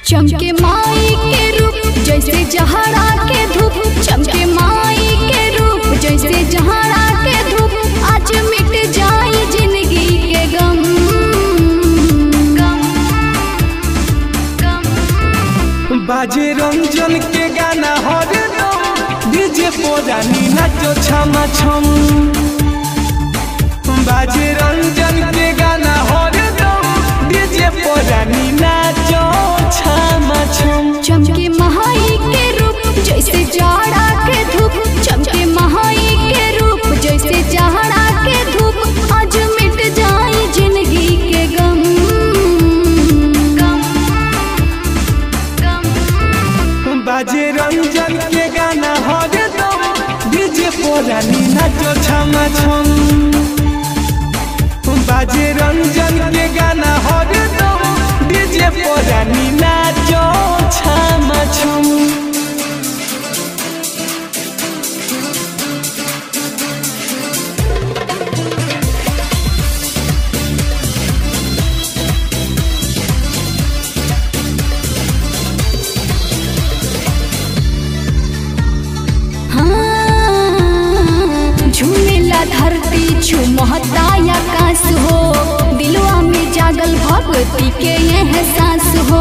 चमके माई के रूप जैसे जहरा के धूप चमके माई के रूप जैसे जहरा के धूप आज मिट जाई जिंदगी के गम गम गम बाजे रंजन के गाना हर दम डीजे पोरानी नाचो छमा छम बाजे रंजन के गाना हर दम डीजे पोरानी नाचो छमा छम चमके महाई के रूप जैसे जाड़ा के धूप चमके महाई के रूप जैसे जाड़ा के धूप आज मिट जाई जिंदगी के गम गम गम बाजे रंजन के गाना हर दम डीजे पोरानी नाचो छमा छम बाजे रंजन के गाना हर दम डीजे पोरानी नाचो छमा छम हाँ, झूमेला धरती झूमता आकाश हो दिलवा में जागल भगवती के एहसास हो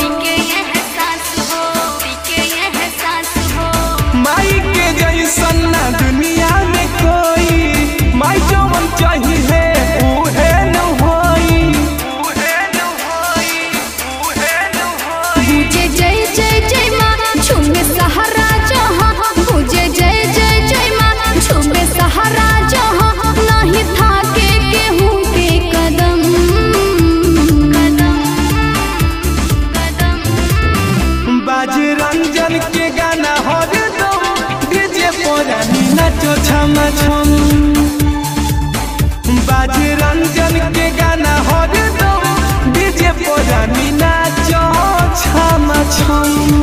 माई के जैसन ना दुनिया में कोई माई जवन चाहिए उहे न होई उहे न होई उहे न होई बुझे जय जय जय माँ झूमे सहारा जहाँ बुझे जय जय जय माँ झूमे सहारा जहाँ नहीं था के केहू के कदम कदम कदम बाजे रंजन के गाना हर दम डीजे पोरानी नाचो छम छम बाजे रंजन के गाना हर दम डीजे पोरानी नाचो छम छम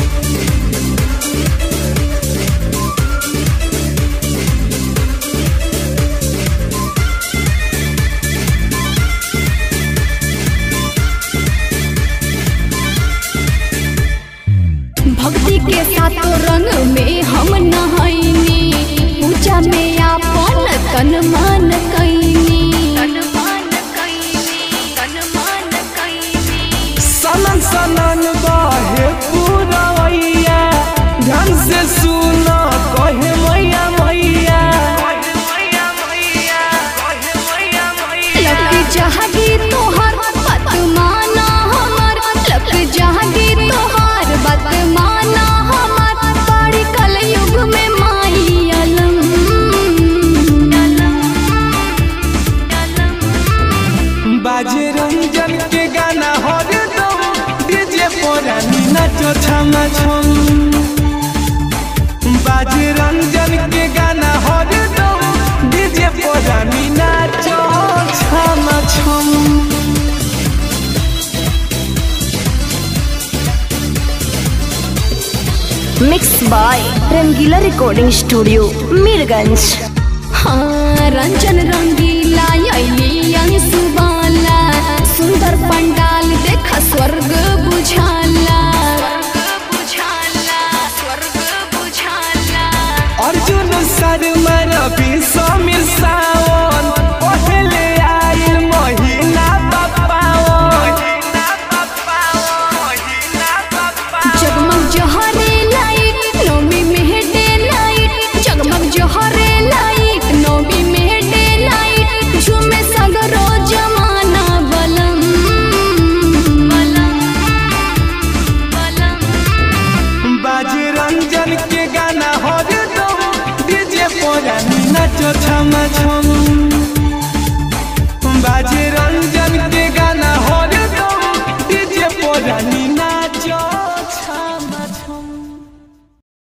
भक्ति के सातों रंग में हम नहाइनी पूजा में आपन तन मन कैनी तन मन कैनी तन मन कैनी सनन सनन बहे पूरवैया ध्यान से सुन कहे मैया मैया लग जागी तोहर बात माना हमर लग जागी तोहर बात माना हमर बड़ी कलयुग में माई अलम बाजे रंजन के गाना हर दम डीजे पोरानी नाचो छम छम बाजे रंजन के गाना हर दम डीजे पोरानी नाचो छम छम mix by Rangila recording studio Mirganj हाँ रंजन रंगीला अली अंशुबाला सुंदर पंडाल देखा स्वर्ग बुझाला अर्जुन शर्मा रवि समीर सावन पहले आइल महीना पपावन जगमग जहरे लाइट नौमी में डे लाइट जगमग जहरे लाइट नौमी में डे लाइट झूमे सगरो जमाना बलम बलम बलम बाजे रंजन के गाना हर दम डीजे पोरानी नाचो छम छम